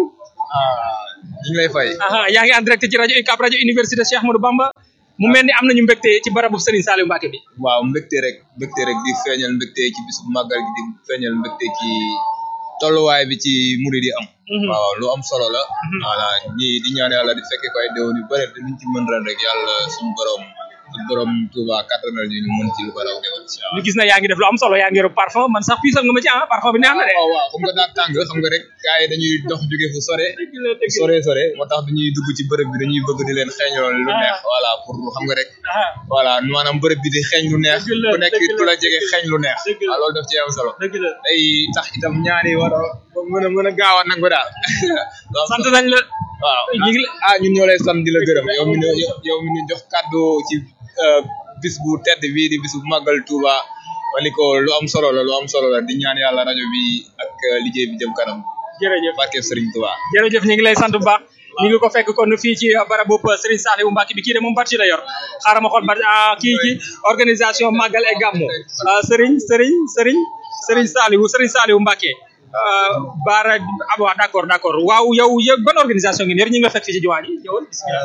ñu ngi lay fay. aha yaa ngi en direct ci rajo UCAB rajo université Cheikh Ahmadou Bamba mu mel ni am nañu mbégte ci barabu Serigne Saliou Mbacke bi waaw mbégte rek mbégte rek di feeñal mbégte ci bisu màggal gi di feeñal mbégte ci tolluwaay bi ci murid yi am. waaw lu am solo la. voilà ñi di ñaan yàlla di fekke ko ay déwén yu bëri te luñ ci mën ren rek yàlla suñu borom ak borom Touba kattanal ñu ñu mën ci lu ko raw déwén incha allah. ñu gis na yaa ngi def lu am solo yaa ngi yor parfum man sax puisal nga ma ci ah parfum bi neex na de waaw waaw xam nga daa tàng xam nga rek gars yi dañuy dox jóge fu sore sore sore moo tax dañuy dugg ci bërëb bi dañuy bëgg di leen xeeñool lu neex voilà pour xam nga rek voilà maanaam bërëb bi di xeeñ lu neex ku nekk ku la jege xeeñ lu neex waaw loolu daf ci am solo day tax itam ñaari war a mën a mën a gaaw a nangu daal sant nañ la waaw ah ñun ñoo lay sant di la gërëm yow mi ñu yow mi ñu jox kàddu ci bis bu tedd bii di bis bu màggal Touba wali ko lu am solo la lu am solo la di ñaan yàlla rajo bi ak liggéey bi jëm kanam jërëjëf barke Serigne Touba jërëjëf ñu ngi lay sant bu baax ñu ngi ko fekk kon fii ci barabu Serigne Saliou Mbacke bi kii de moom parti la yor xaaral ma xool ba kii ci organisation Magal et Gamou Serigne Serigne Serigne Serigne Saliou Serigne Saliou Mbacke Baara ah waaw d'accord d'accord waaw yow yow ban organisation ngeen yor ñi nga fekk fii ci jumaa ji ñëwal bismillah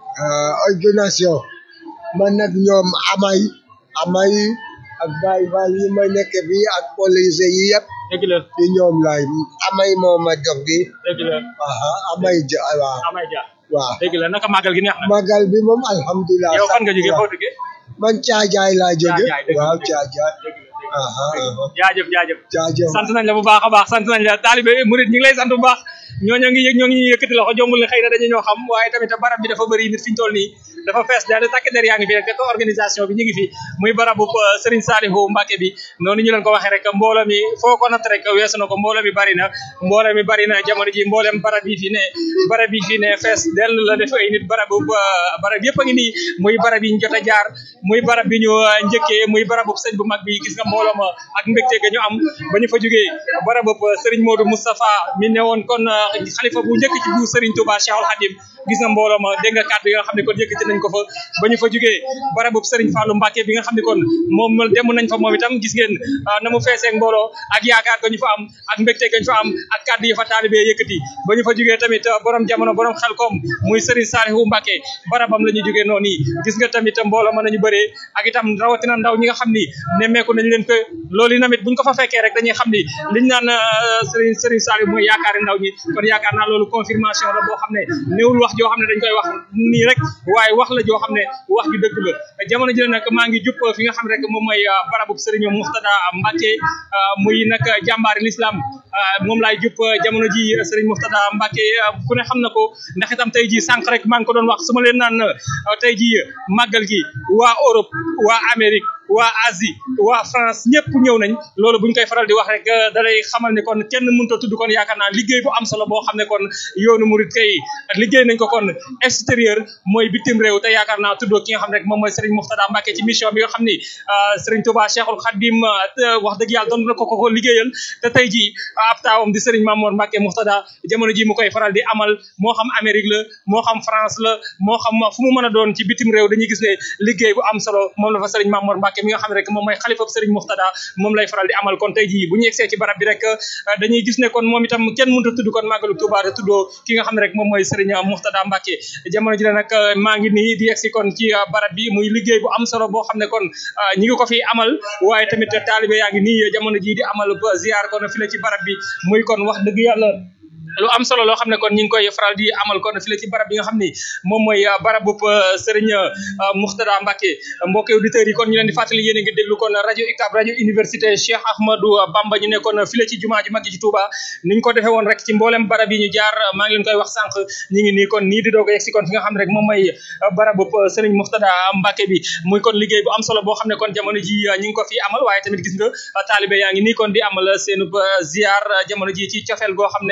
organisation man nag ñoom amay amay ak baay baay yi ma nekk fii ak police yi yëpp dëgg la ci ñoom laay amay moo ma jox gi dëgg la aha amay ja waaw amay ja waaw dëgg la naka màggal gi neex na magal bi moom alhamdulilah yow fan nga jógee foo jógee man caajaay laa jóge Caajaay, dëgg la, waaw dëgg la. caajaay aha aha jaajëf jaajëf jaajëf sant nañ la bu baax a baax sant nañ la taalibe murid ñu ngi lay sant bu baax ñooñu ngi yëg ñoo ngi ñuy yëkkati loxo jombul ne xëy na dañu ñoo xam waaye tamit barab bi dafa bëri nit fi ñu toll nii dafa fees daal takk der yaa ngi fi rek te organisation bi ñu ngi fi muy barabu euh, Serigne Saliou Mbacke bi noonu ñu leen ko waxee rek mbooloo mi foo ko natt rek weesu na ko mbooloo mi bari na mbooloo mi bari na jamono ji mboolem barab yi fi ne barab yi fi ne fees dell la def ay nit barabu euh, barab yëpp a ngi nii muy barab yi ñu jot a jaar muy barab bi ñu euh, njëkkee muy barabu sëñ bu mag bi gis nga mbooloo ma ak mbégte ga ñu am ba ñu fa jógee barabu Serigne Modou Moustapha mi ne woon kon euh, xalifa bu njëkk ci bu Serigne Touba Cheikhul Khadim gis nga mbooloo ma dégg nga kàddu yi nga xam ne kon yëkkati nañ ko fa ba ñu fa jógee barabu Serigne Fallou Mbacke bi nga xam ne kon moom dem nañ fa moom itam gis ngeen ah, na mu feeseeg mbooloo ak yaakaar ga ñu fa am ak mbégte ga ñu fa am ak kàddu yi fa taalibee yëkkati ba ñu fa jógee tamit ah, borom jamono borom xel koom muy Serigne Saliou Mbacke barabam la ñu jógee noonu yi gis nga tamit mbooloo mën nañu bëree ak itam rawatina ndaw ñi nga xam ni nemmeeku nañ leen ko loolu yi tamit buñ ko fa fekkee rek dañuy xam ni liñ naan ah, Serigne Serigne Saliou mooy yaakaari ndaw ñi kon yaakaar naa loolu confirmation la boo xam ne néewul wax joo xam ne dañ koy wax nii rek waaye wax la joo xam ne wax ju dëgg la jamono ji nag maa ngi jupp fi nga xam rek moom mooy ah, barabu Serigne Muxtada Mbacke ah, muy nag jàmbaari l'islam ah, moom laay jupp jamono ji Serigne Muxtada Mbacke ah, ku ne xam na ko ndax itam tey ji sànq rek maa ngi ko doon wax su ma leen naan ah, tey ji màggal gi waa Europe waa Amérique waa Asie waa France ñëpp ñëw nañ loolu buñ koy faral di wax rek da lay xamal ne kon kenn mënut a tudd kon yaakaar naa liggéey bu am solo boo xam ne kon yoonu murid kay liggéey nañ ko kon extérieur mooy bitim réew te yaakaar naa tuddoo ki nga xam ne rek moom mooy Serigne Mouftada Mbacke ci mission bi nga xam ni ah, Serigne Touba Cheikhul Khadim ah, te wax dëgg yàlla doon na ko ko ko liggéeyal te tey jii ab taawam di Serigne Mamour Mbacke Mouftada jamono ji mu koy faral di amal moo xam Amérique la moo xam France la moo xam fu mu mën a doon ci bitim réew dañuy gis ne liggéey bu am solo moom la fa Serigne Mamour Mbacke mi nga xam ne rek moom mooy xalifa Serigne Mouftada moom lay faral di amal kon tey jii bu ñu yegsee ci barab bi rek ah, dañuy gis ne kon moom itam kenn mënut a tudd kon màggalu Touba te tuddoo ki nga xam ne rek moom mooy Serigne Mouftada Mbacke jamono ji la nag ah, maa ngi nii di yegsi kon ci ah, barab bi muy liggéey bu am solo boo xam ne kon ah, ñi ngi ko fi amal waaye tamit taalibe yaa ngi nii jamono ji di amal ba ziar kon fi la ci barab bi muy kon wax dëgg yàlla lu am solo loo xam ne kon ñu ngi koy faral di amal kon fi la ci barab bi nga xam ni moom mooy barabu Serigne Mouftada Mbacke mbokki auditeurs yi kon ñu leen di fàttali yéen a ngi déglu kon rajo UCAB rajo université Cheikh Ahmadou Bamba ñu nekkoon fi la ci jumaa ju mag ji ci Touba ni ñu ko defee woon rek ci mboolem barab yi ñu jaar maa ngi leen koy wax sànq ñu ngi nii kon nii di doog a yegsi kon fi nga xam ne rek moom mooy barabu Serigne Mouftada Mbacke bi muy kon liggéey bu am solo boo xam ne kon jamono ji ñu ngi ko fi amal waaye tamit gis nga taalibe yaa ngi nii kon di amal seen ziar jamono ji ci cofeel goo xam ne ak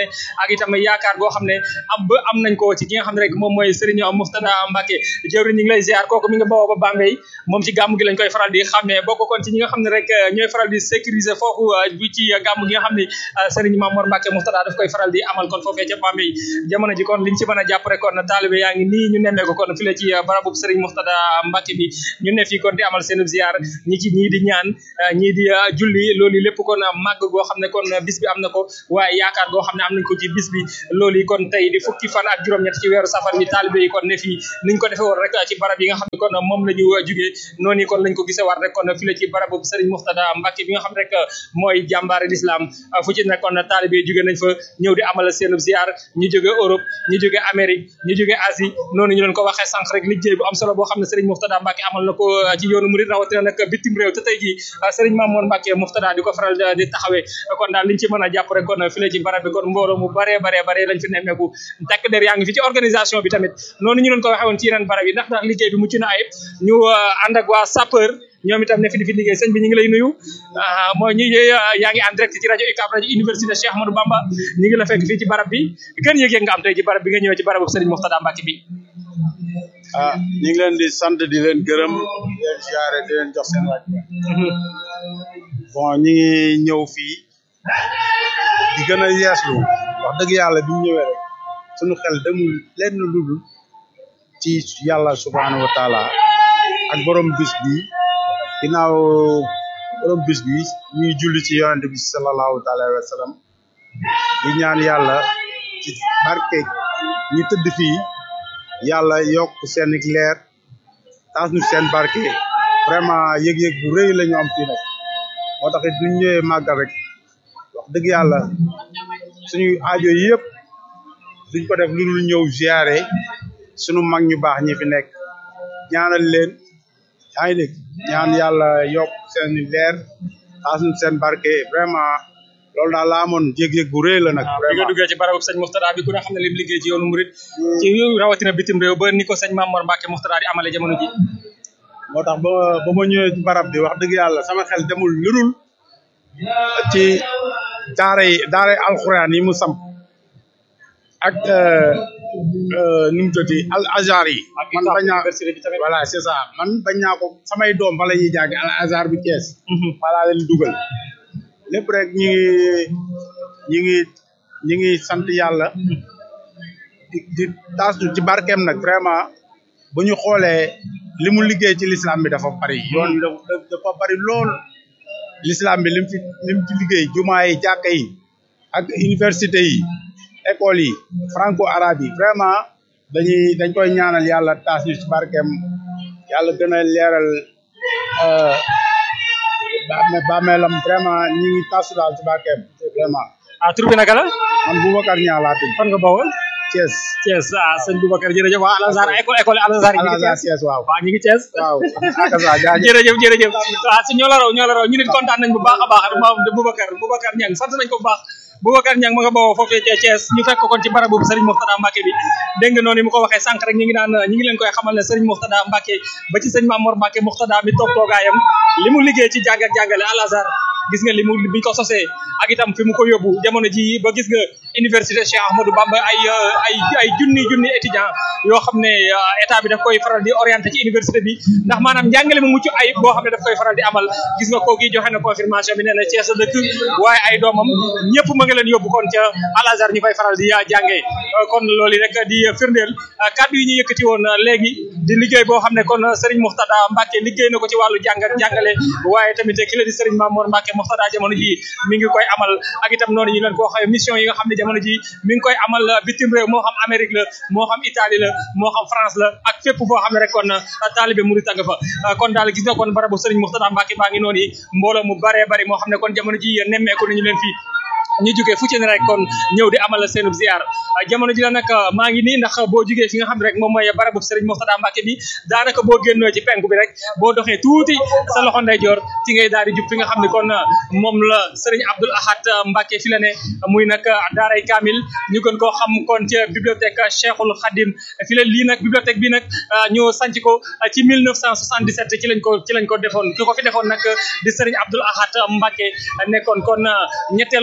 ak itam yaakaar goo xam ne am ba am nañ ko ci ki nga xam ne rek moom mooy Serigne Mouftada Mbacke jëwriñ ñu ngi lay ziar kooku mi nga bawoo ba Bambey moom ci gàmm gi lañ koy faral di xàmmee bokk kon ci ñi nga xam ne rek ñooy faral di sécuriser foofu bi ci gàmm gi nga xam ne Serigne Mamour Mbacke Mouftada daf koy faral di amal kon foofee ca Bambey jamono ji kon liñ ci mën a jàpp rek kon taalibe yaa ngi nii ñu nemmee ko kon fi la ci barabub Serigne Mouftada Mbacke bi ñu ne fii kon di amal seen ziar ñi ci ñii di ñaan ñii di julli loolu lépp kon màgg goo xam ne kon bis bi am na ko waaye yaakaar goo xam ne am nañ ko ci bis bi loolu yi kon tey di fukki fan ak juróom-ñett ci weeru safar mi taalibe yi kon ne fii niñ ko defee woon rek ci barab yi nga xam ne kon moom la ñu jugee noonu kon lañ ko gisee war rek kon fi la ci barabu Serigne Mouftada Mbacke bi nga xam rek mooy jàmbaare l'islam fu ci nekkoon taalibe yi jugee nañ fa ñëw di amal seen ziar ñu jóge Europe ñu jóge Amérique ñu jóge Asie noonu ñu leen ko waxee sànq rek liggéey bu am solo boo xam ne Serigne Mouftada Mbacke amal na ko ci yoonu murid rawatina nag bitim réew te tey jii Serigne Mamour Mbacke Mouftada di ko faral di taxawee kon daal liñ ci mën a jàpp rek kon fi la ci barab bi kon mbooloo mu baree baree baree lañ fi nemmeeku takk der yaa ngi fi ci organisation bi tamit noonu ñu leen ko waxee woon ci yeneen barab yi ndax ndax liggéey bi mucc na ayib ñu ànd ak waa sapeur ñoom itam ne fi di fi liggéey sëñ bi ñu ngi lay nuyu mooy ñi yaa ngi en direct ci rajo UCAB rajo université Cheikh Ahmadou Bamba ñu ngi la fekk fii ci barab bi gën yëg-yëg nga am tey ci barab bi nga ñëwee ci barabu Serigne Mouftada Mbacke bi ah ñu ngi leen di sant di leen gërëm di leen ziare di leen jox seen wàcc bon ñu ngi ñëw fii di gën a yeeslu wax dëgg yàlla bi ñu ñëwee rek suñu xel demul lenn ludul ci yàlla subhanahu wa taala ak borom bis bi ginnaaw borom bis bi ñuy julli ci yonente bi sallallahu taala wa sallam di ñaan yàlla ci barke ñi tëdd fii yàlla yokk seen leer taas ñu seen barke vraiment yëg-yëg bu rëy la ñu am fii nag moo tax it duñ ñëwee màggal rek wax dëgg yàlla suñu aajo yëpp duñ ko def lu dul ñëw ziare suñu mag ñu baax ñi fi nekk ñaanal leen yaa ngi dégg ñaan yàlla yokk seen leer taas ñu seen barke vraiment loolu daal laa amoon yëg-yëg bu rëy la nag bi nga duggee ci barabu sëñ Mouftada bi ku ne xam ne lim liggéey ci yoonu murid ci rawatina bitim réew ba ni ko sëñ Mamour Mbacke Mouftada di amale jamono ji moo tax ba ba ma ñëwee ci barab bi wax dëgg yàlla sama xel demul lurul ci daara yi daara alxuraan yi mu samp ak nu mu tëddee al azhar yi man bañ naa voilà c'est ça man bañ naa ko samay doom fa la ñuy jàng al azhar bi Thiès falaa leen dugal lépp rek ñi ngi ñi ngi ñi ngi sant yàlla di di taas ci barkeem nag vraiment bu ñu xoolee li mu liggéey ci l'islam bi dafa bari yoon bi dafa bari lool l'islam bi lim fi lim ci liggéey jumaa yi jàkka yi ak université yi école yi franco arabe yi vraiment dañuy dañ koy ñaanal yàlla taas ñu ci barkeem yàlla gën a leeral bàmmeelam vraiment ñi ngi tasu daal ci barkeem vraiment ah tur bi naka la man Boubacar Niang laa tudd fan nga bawoo Thiès Thiès ah sëñ Boubacar jërëjëf waa Al Azhar école école Al Azhar yi ñu ngi Thiès Thiès waaw waaw ñu ngi Thiès waaw akasa jaajëf jërëjëf jërëjëf waaw si ñoo la raw ñoo la raw ñu nit kontaan nañ bu baax a baax moom Boubacar Boubacar Niang sant nañ ko bu baax Boubacar Niang ma nga bawoo foofee ca Thiès ñu fekk kon ci barab boobu Serigne Mouftada Mbacke bi dégg nga noonu mu ko waxee sànq rek ñu ngi naan ñu ngi leen koy xamal ne Serigne Mouftada Mbacke ba ci sëñ Mamour Mbacke Mouftada mi toog toogaayam li mu liggéey ci jàng ak jàngale Al Azhar gis nga li mu biñ ko sosee ak itam fi mu ko yóbbu jamono ji ba gis nga université Cheikh Ahmadou Bamba ay ay ay junni junni étudiant yoo xam ne état bi daf koy faral di orienté ci université bi ndax maanaam njàngale mu mucc ayib boo xam ne daf koy faral di amal gis nga kooki joxe na confirmation bi nee na Thiès dëkk waaye ay doomam ñëpp ma nga leen yóbbu kon ca Al Azhar ñu fay faral di jàngee kon loolu rek di firndeel kàddu yi ñu yëkkati woon léegi di liggéey boo xam ne kon Serigne Mouftada Mbacke liggéey na ko ci wàllu jàng ak jàngale waaye tamit ki la di Serigne Mamour Mbacke Mouftada jamono ji mi ngi koy amal ak itam noonu ñu leen ko waxee mission yi nga xam ne jamono ji mi ngi koy amal bitim réew moo xam Amérique la moo xam Italie la moo xam France la ak fépp foo xam ne rek kon taalibe murit nga fa kon daal gis nga kon barabu Serigne Mouftada Mbacke baa ngi noonu yi mbooloo mu baree bari moo xam ne kon jamono ji nemmeeku nañu leen fii ñu jógee fu ci ne rek kon ñëw di amal seenub ziar jamono ji la nag maa ngi nii ndax boo jógee fi nga xam ne rek moom mooy barabu Serigne Mouftada Mbacke bi daanaka boo génnoo ci penku bi rek boo doxee tuuti sa loxo ndeyjoor ci ngay daal di jub fi nga xam ne kon moom la Serigne Abdoul Ahad Mbacke fi la ne muy nag daaray Kamil ñu gën koo xam kon ca bibliothèque Cheikhul Khadim fi la lii nag bibliothèque bi nag ñu sanc ko ci 1977 ci lañ ko ci lañ ko defoon ki ko fi defoon nag di Serigne Abdoul Ahad Mbacke nekkoon kon ñetteelu xalif général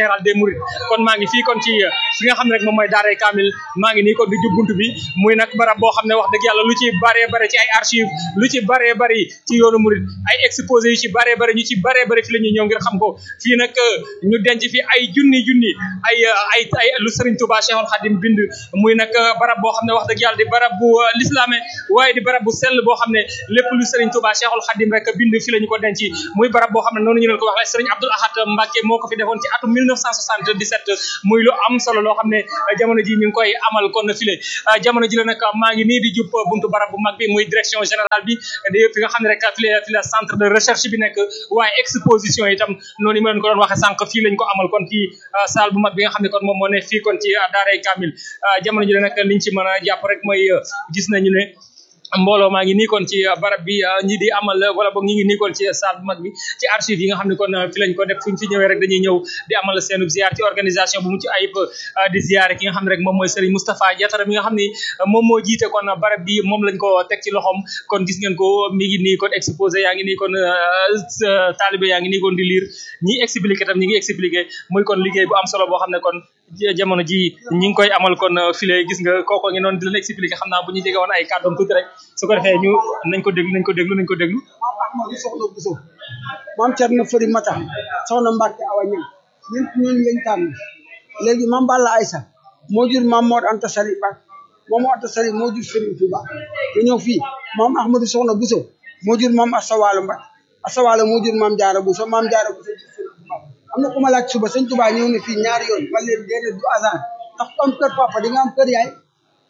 général des Mourides kon maa ngi fii kon ci fi nga xam ne rek moom mooy daaray Kamil maa ngi nii kon di jub buntu bi muy nag barab boo xam ne wax dëgg yàlla lu ci baree bare ci ay archive lu ci baree bari ci yoonu Mouride ay exposé yu ci baree bari ñu ci baree bari fi la ñuy ñëw ngir xam ko fii nag ñu denc fi ay junni junni ay ay ay lu Serigne Touba Cheikhul Khadim bind muy nag barab boo xam ne wax dëgg yàlla di barab bu lislaame waaye di barab bu sell boo xam ne lépp lu Serigne Touba Cheikhul Khadim rek bind fi la ñu ko denc muy barab boo xam ne noonu ñu leen ko waxee Serigne Abdoul Ahad Mbacké moo ko fi defoon ci atum 1977 muy lu am solo loo xam ne jamono ji ñu ngi koy amal kon file jamono ji la nag maa ngi nii di jub buntu barab bu mag bi muy direction générale bi di fi nga xam ne rek fi la fi la centre de recherche bi nekk waaye exposition itam noonu ma leen ko doon waxee sànq fii lañ ko amal kon ci salle bu mag bi nga xam ne kon moom moo ne fii kon ci daaray Kamil jamono ji la nag liñ ci mën a jàpp rek mooy gis nañu ne mbooloo maa ngi nii kon ci barab bi ñi di amal wala boog ñi ngi nii kon ci salle bu mag bi ci archive yi nga xam ne kon fi lañ ko def fuñ fi ñëwee rek dañuy ñëw di amal seenu ziar ci organisation bu mu ci ayib di ziar ki nga xam ne rek moom mooy Serigne Moustapha Diatara mi nga xam ne moom moo jiite kon barab bi moom lañ ko teg ci loxoom kon gis ngeen ko mi ngi nii kon exposé yaa ngi nii kon taalibe yaa ngi nii kon di lire ñi expliqué tam ñi ngi expliqué muy kon liggéey bu am solo boo xam ne kon jamono ji ñi ngi koy amal kon file gis nga kooko ngi noonu di leen expliqué xam naa bu ñu jege woon ay kàddoom tuuti rek su ko defee ñu nañ ko déglu nañ ko déglu nañ ko déglu Ahmadou Soxna Bousso maam Thierno Fari Mata soxna Mbacke Awa Ñang ñun ñun lañ tànn léegi maam Balla Aïssa moo jur maam Mor Anta Sali Mbacke moom Anta Sali moo jur Serigne Touba nga ñëw fii maam Ahmadou Soxna Bousso moo jur maam Asawalo Mbacke Asawalo moo jur maam Diarra Bousso maam Diarra Bousso jur Serigne Touba am na ku ma laaj suba sëñ Touba ñëw na fii ñaari yoon man leen déedéet du hasard ndax ku am kër papa di nga am kër yaay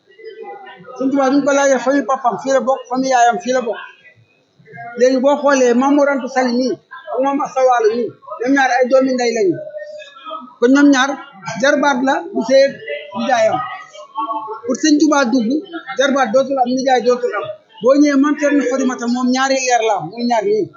sëñ Touba duñ ko laajee famille papam fii la bokk famille yaayam fii la bokk léegi boo xoolee Maam Mor Anta Sali nii ak Maam Asawalo nii ñoom ñaar ay doomi ndey lañu kon ñoom ñaar jarbaat la bu see nijaayam pour sëñ Touba dugg jarbaat dootul am nijaay dootul am boo ñëwee Maam Cerno Farimata moom ñaari leer la muy ñaar nii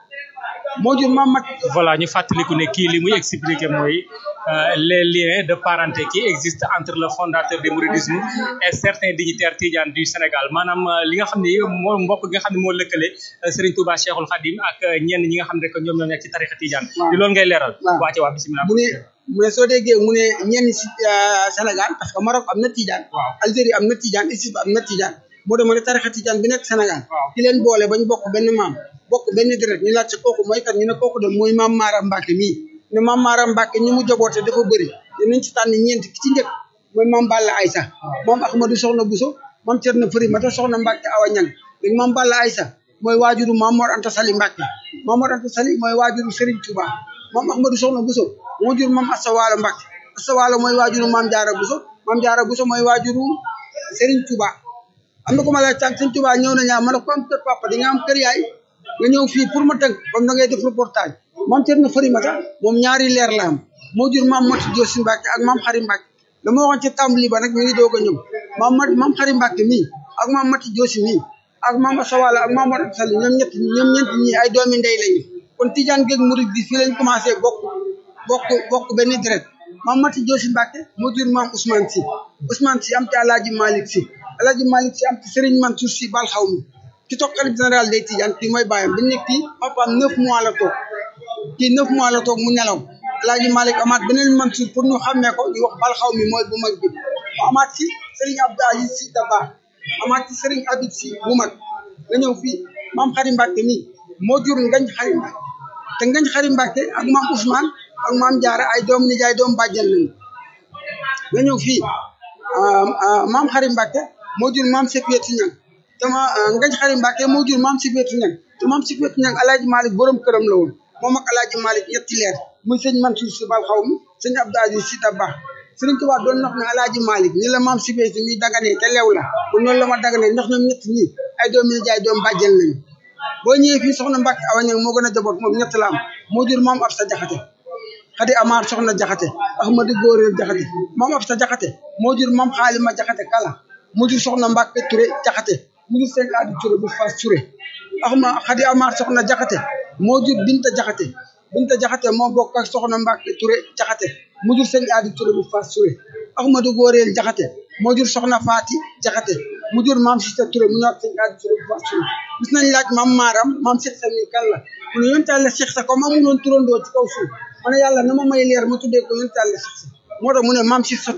moo jur maam mat voilà ñu fàttaliku ne kii li muy expliqué mooy les liens de parenté qui existent entre le fondateur du mouridisme et certains dignitaires tidianes du Sénégal maanaam li nga xam ne moo mbokk gi nga xam ne moo lëkkale Serigne Touba Cheikhul Khadim ak ñenn ñi nga xam ne rek ñoom ñoo nekk ci tarixa tidiane di loolu ngay leeral waa ci waa bisimilah mu ne mu ne soo déggee mu ne ñenn si Sénégal parce que Maroc am na tidiane Algérie am na tidiane Égypte am na tidiane moo dama ne tarixa tidiane bi nekk Sénégal ki leen boole bañ bokk benn maam bokk benn deret ñu laaj sa kooku mooy kat ñu ne kooku de mooy maam Maaram Mbacke mii ne maam Maaram Mbacke ñi mu joboote dafa bëri dinañ ci tànn ñeent ki ci njëkk mooy maam Balla Aïssa moom Ahmadou Soxna Bousso maam Cerno Fari Mata Soxna Mbacke Awa Ñang léegi maam Balla Aïssa mooy waajuru maam Mor Anta Sali Mbacke maam Mor Anta Sali mooy waajuru Serigne Touba maam Ahmadou Soxna Bousso moo jur maam Asta Walo Mbacke Asta Walo mooy waajuru maam Jaara Bousso maam Jaara Bousso mooy waajuru Serigne Touba am na ko ma laaj tànk Serigne Touba ñëw na ñaa ma ne ko am kër papa di nga am kër yaay nga ñëw fii pour ma tënk comme da ngay def reportage maam Cerno Fari Mata moom ñaari leer la am moo jur maam Mati Joosi Mbacke ak maam Xari Mbacke la ma waxoon ci tàmbali ba nag mi ngi doog a ñëw maam Mati maam Xari Mbacke mii ak maam Mati Joosi mii ak maam Asawala ak maam Mor Anta Sali ñoom ñett ñoom ñeent ñii ay doomi ndey lañu kon Tijaan géeg Murid bi fii lañ commencé bokk bokk bokk benn deret maam Mati Joosi Mbacke moo jur maam Ousmane Si Ousmane Si am ci Alaaji Malick Si Alaaji Malick Si am ci Serigne Mansour Si bal xaw mi ki toog xalif général day Tijaan kii mooy bàyyam bi nekk kii papaam neuf mois la toog kii neuf mois la toog mu nelaw Alaaji Malick amaat beneen Mansour pour ñu xàmmee ko ñu wax bal xaw mi mooy bu mag bi mu amaat ci Serigne Abdou Aziz Si Dabakh amaat ci Serigne Habib Si bu mag nga ñëw fii maam Xari Mbacke nii moo jur ngañ Xari Mbacke te ngañ Xari Mbacke ak maam Ousmane ak maam Jaara ay doom nijaay doom bàjjan lañu nga ñëw fii maam Xari Mbacke moo jur maam Sepieti Ñang te ma ngañ Xari Mbacke moo jur maam Sepieti Ñang te maam Sepieti Ñang Alaaji Malick borom këram la woon moom ak Alaaji Malick ñetti leer muy sëñ Mansour Si bal xaw mi sëñ Abdou Aziz Si Dabakh Sëriñ Tuubaa doon wax ne Alaaji Malick ni la maam Sepieti mi daganee te lew la bu noonu la ma daganee ndax ñoom ñett ñi ay doom nijaay doom bàjjan lañu boo ñëwee fii soxna Mbacke Awa Ñang moo gën a jaboot moom ñett la am moo jur maam Absa Jaxate Xadi Amar soxna Jaxate Ahmadu Góoreel Jaxate maam Absa Jaxate moo jur maam Xaalima Jaxate Kala mu jur soxna Mbacke Touré Jaxate mu jur sëñ Adi Touré bu Fass Touré axma Xadi Amar soxna Jaxate moo jur Binta Jaxate Binta Jaxate moo bokk ak soxna Mbacke Touré Jaxate mu jur sëñ Adi Touré bu Fass Touré Ahmadu Góoreel Jaxate moo jur soxna Faati Jaxate mu jur maam Sita Touré mu ñëwaat sëñ Adi Touré bu Fass Touré gis nañ laaj maam Maaram maam Cheikh Sa mi kan la mu ne yonent Yàlla Cheikh Sa comme amuloon turandoo ci kaw suuf ma ne yàlla na ma may leer ma tuddee ko yonent yàlla Cheikh moo tax mu ne maam Cheikh